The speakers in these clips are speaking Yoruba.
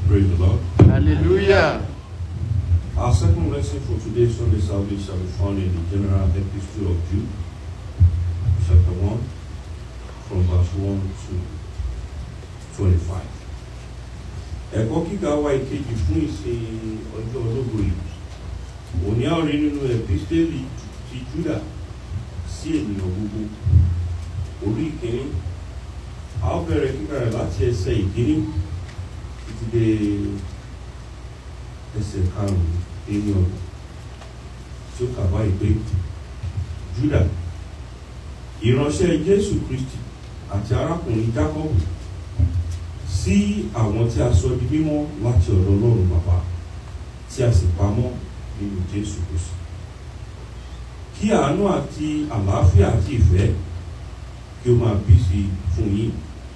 Praise the Lord. Hallelujah. Our second lesson for today's Sunday service shall be found in the General Epistle of Jude, chapter 1, from verse 1 to 25. Ẹ̀kọ́ kíkà wa ìkejì fún ìsìn ọjọ́ ológo yìí. Òní a ó rí nínú ẹ̀písítélì ti Júdà sí ènìyàn gbogbo. Orí ìkíní. A ó bẹ̀rẹ̀ kíkà rẹ̀ láti ẹsẹ̀ ìkíní títí dé ẹsẹ̀ karùn-ún ẹni ọ̀nà tí ó kà báyìí pé Júdà ìránṣẹ́ Jésù Kristi àti arákùnrin Jákọ́bù sí àwọn tí a sọ di mímọ́ láti ọ̀dọ̀ Ọlọ́run bàbá tí a sì pamọ́ nínú Jésù Kristi kí àánú àti àlàáfíà àti ìfẹ́ kí ó máa bí sí fún yín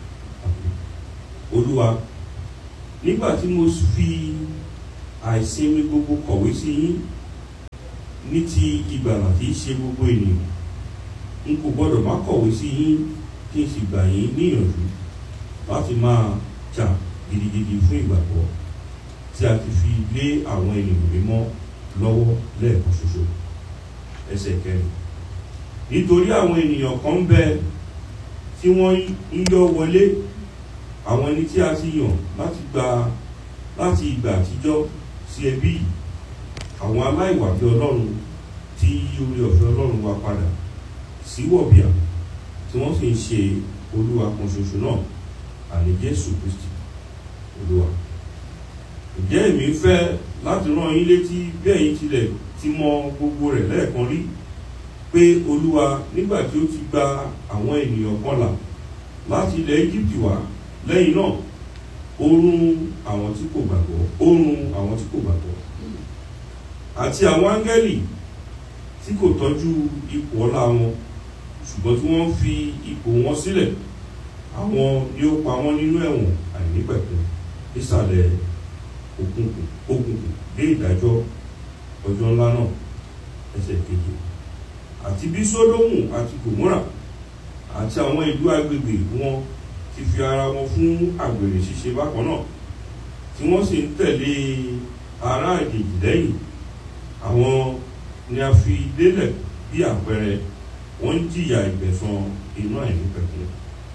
Olúwa nígbà tí mo fi àìsinmi gbogbo kọ̀wé sí yín ní ti ìgbàlà tí í ṣe gbogbo ènìyàn n kò gbọ́dọ̀ má kọ̀wé sí yín kí n sì gbà yín níyànjú láti máa jà gidigidi fún ìgbàgbọ́ tí a ti fi lé àwọn ènìyàn mímọ́ lọ́wọ́ lẹ́ẹ̀kan ṣoṣo ẹsẹ̀ kẹrin nítorí àwọn ènìyàn kan ń bẹ tí wọ́n ń yọ wọlé àwọn ẹni tí a ti yàn láti gba láti ìgbà àtijọ́ sí ẹbí yìí àwọn aláìwà bí ọlọ́run tí yí orí ọ̀fẹ́ ọlọ́run wa padà sí wọ̀bìà tí wọ́n sì ń ṣe olúwa kan ṣoṣo náà àní jésù kristi olúwa ǹjẹ́ èmi ń fẹ́ láti rán yín létí bí ẹ̀yin tilẹ̀ ti mọ gbogbo rẹ̀ lẹ́ẹ̀kan rí pé olúwa nígbà tí ó ti gba àwọn ènìyàn kan là láti ilẹ̀ egypt wá lẹ́yìn náà ó run àwọn tí kò gbàgbọ́ ó run àwọn tí kò gbàgbọ́ àti àwọn áńgẹ́lì tí kò tọ́jú ipò ọlá wọn ṣùgbọ́n tí wọ́n fi ipò wọn sílẹ̀ àwọn ni ó pa wọ́n nínú ẹ̀wọ̀n àìnípẹ̀kun nísàlẹ̀ òkùnkùn òkùnkùn dé ìdájọ́ ọjọ́ ńlá náà ẹsẹ̀ kejì àti bí sódómù àti gòmórà àti àwọn ìlú agbègbè wọn ti fi ara wọn fún àgbèrè ṣíṣe bákan náà tí wọ́n sì ń tẹ̀lé ará àjèjì lẹ́yìn àwọn ni a fi lélẹ̀ bí àpẹẹrẹ wọ́n ń jìyà ìgbẹ̀san inú àìnípẹ̀kun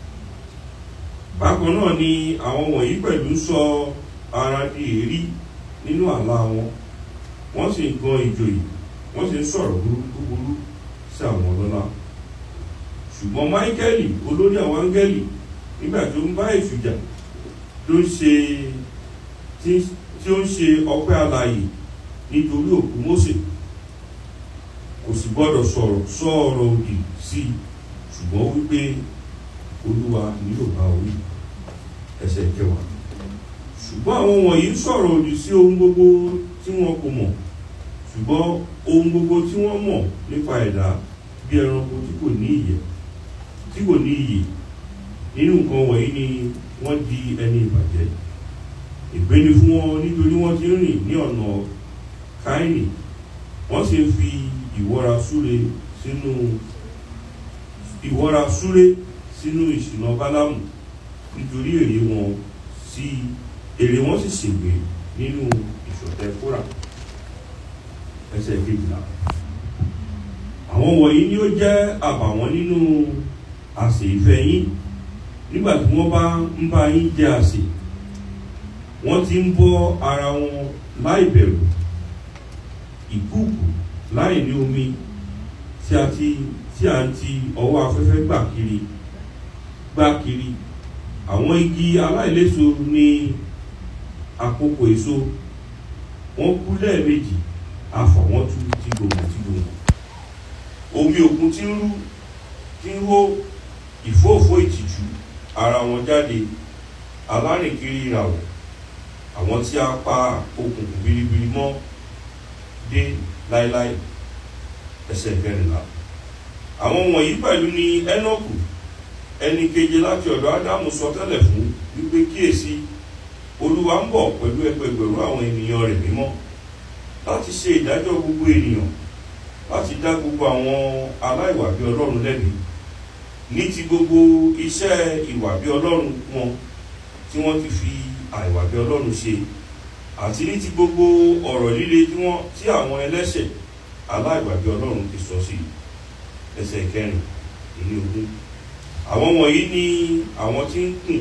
bákan náà ni àwọn wọ̀nyí pẹ̀lú sọ ara di èrí nínú àlá wọn wọ́n sì ń gan ìjòyè wọ́n sì ń sọ̀rọ̀ búburú sí àwọn ọlọ́lá ṣùgbọ́n máíkẹ́lì olórí àwọn áńgẹ́lì nígbà tó ń bá èṣù jà tó ń ṣe tí ó ń ṣe ọpẹ́ alààyè nítorí òkú Mósè kò sì gbọ́dọ̀ sọ̀rọ̀ sọ̀rọ̀ òdì sí i ṣùgbọ́n wípé olúwa ni yóò bá orí ẹsẹ̀ kẹwàá ṣùgbọ́n àwọn wọ̀nyí sọ̀rọ̀ òdì sí ohun gbogbo tí wọn kò mọ̀ ṣùgbọ́n ohun gbogbo tí wọ́n mọ̀ nípa ẹ̀dá bí ẹranko tí kò ní ìyẹ́ tí kò ní iyì nínú nǹkan wọ̀nyí ni wọ́n di ẹni ìbàjẹ́ ìgbéni fún wọn nítorí wọ́n ti rìn ní ọ̀nà káínì wọ́n sì ń fi ìwọ́ra súre sínú ìwọ́ra súre sínú ìṣìnà bálámù nítorí èrè wọn sí èrè wọn sì ṣègbè nínú ìṣọ̀tẹ̀ kóra ẹsẹ̀ kejìlá àwọn wọ̀nyí ni ó jẹ́ àbàwọ́n nínú àsè ìfẹ́ yín nígbà tí wọ́n bá ń bá yín jẹ àsè wọ́n ti ń bọ́ ara wọn láì bẹ̀rù ìkúùkù láì ní omi tí a ti tí a ti ọwọ́ afẹ́fẹ́ gbà kiri gbà kiri àwọn igi aláìléso ní àkókò èso wọ́n kú lẹ́ẹ̀mejì afọ̀ wọ́n tú ti gbòmù ti gbòmù omi òkun ti ń rú ti ń hó ìfóòfó ìtìjú ara wọn jáde alárìnkiri ìràwọ̀ àwọn tí a pa okùnkùn biribiri mọ́ dé láéláé ẹsẹ̀ kẹrìnlá àwọn wọ̀nyí pẹ̀lú ni ẹ́nọ́kù ẹni keje láti ọ̀dọ̀ ádámù sọ tẹ́lẹ̀ fún wípé kíyèsí olúwa ń bọ̀ pẹ̀lú ẹgbẹgbẹ̀rún àwọn ènìyàn rẹ̀ mímọ́ láti ṣe ìdájọ́ gbogbo ènìyàn láti dá gbogbo àwọn aláìwà bí ọlọ́run lẹ́bi ní ti gbogbo iṣẹ́ ìwà bí ọlọ́run wọn tí wọ́n ti fi àìwà bí ọlọ́run ṣe àti ní ti gbogbo ọ̀rọ̀ líle tí wọ́n tí àwọn ẹlẹ́ṣẹ̀ aláìwà bí ọlọ́run ti sọ sí ẹsẹ̀ kẹrin ìní ogún àwọn wọ̀nyí ni àwọn tí ń kùn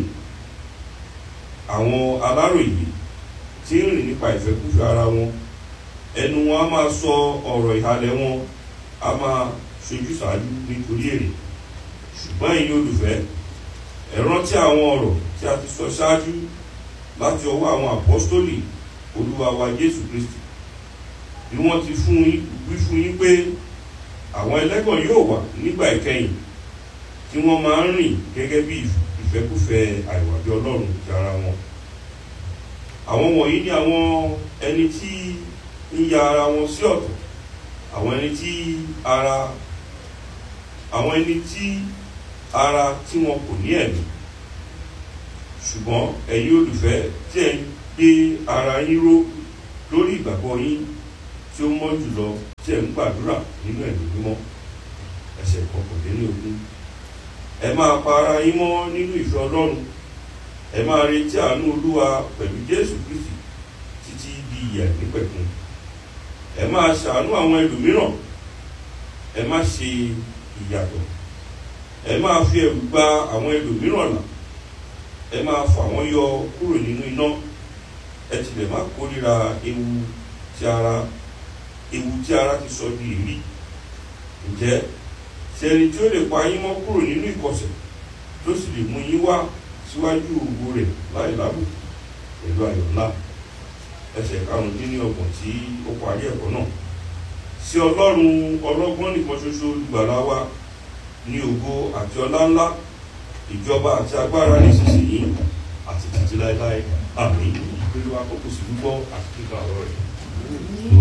àwọn aláròyé tí ń rìn nípa ìfẹ́kúfẹ́ ara wọn ẹnu wọn a máa sọ ọ̀rọ̀ ìhalẹ̀ wọn a máa ṣojú ṣáájú nítorí èrè ṣùgbọ́n ẹ̀yin olùfẹ́ ẹ rántí àwọn ọ̀rọ̀ tí a ti sọ ṣáájú láti ọwọ́ àwọn àpọ́stólì olúwa wa jésù kristi bí wọ́n ti fún yín wí fún yín pé àwọn ẹlẹ́gàn yóò wà nígbà ìkẹyìn tí wọ́n máa ń rìn gẹ́gẹ́ bí ìfẹ́kúfẹ́ àìwàbí ọlọ́run ti ara wọn àwọn wọ̀nyí ni àwọn ẹni tí ń ya ara wọn sí ọ̀tọ̀ àwọn ẹni tí ara àwọn ẹni tí ara tí wọn kò ní ẹ̀mí ṣùgbọ́n ẹ̀yin olùfẹ́ tí ẹ̀ ń gbé ara yín ró lórí ìgbàgbọ́ yín tí ó mọ́ jùlọ tí ẹ̀ ń gbàdúrà nínú ẹ̀mí mímọ́ ẹsẹ̀ kọkànlélógún ẹ máa pa ara yín mọ́ nínú ìfẹ́ ọlọ́run ẹ máa retí àánú olúwa pẹ̀lú jésù kristi títí di ìyà nípẹ̀kun ẹ máa ṣàánú àwọn ẹlòmíràn ẹ má ṣe ìyàtọ̀ ẹ máa fi ẹ̀rù gba àwọn ẹlòmíràn là ẹ máa fà wọ́n yọ kúrò nínú iná ẹ tilẹ̀ má kórìíra ewu tí ara ewu tí ara ti sọ di èrí ǹjẹ́ ṣe ẹni tí ó lè pa yín mọ́ kúrò nínú ìkọ̀sẹ̀ tó sì lè mú yín wá síwájú òwò rẹ̀ láì lábò pẹ̀lú ayọ̀ ńlá ẹsẹ̀ karùndínlọ́gbọ̀n tí ó parí ẹ̀kọ́ náà sí ọlọ́run ọlọ́gbọ́n nìkan ṣoṣo olùgbàlà wa ní ògo àti ọlá ńlá ìjọba àti agbára nísinsìnyí àti títí láéláé àmì ìpínlẹ̀ wa kókò sí gbígbọ́ àti kíkà ọ̀rọ̀ rẹ̀.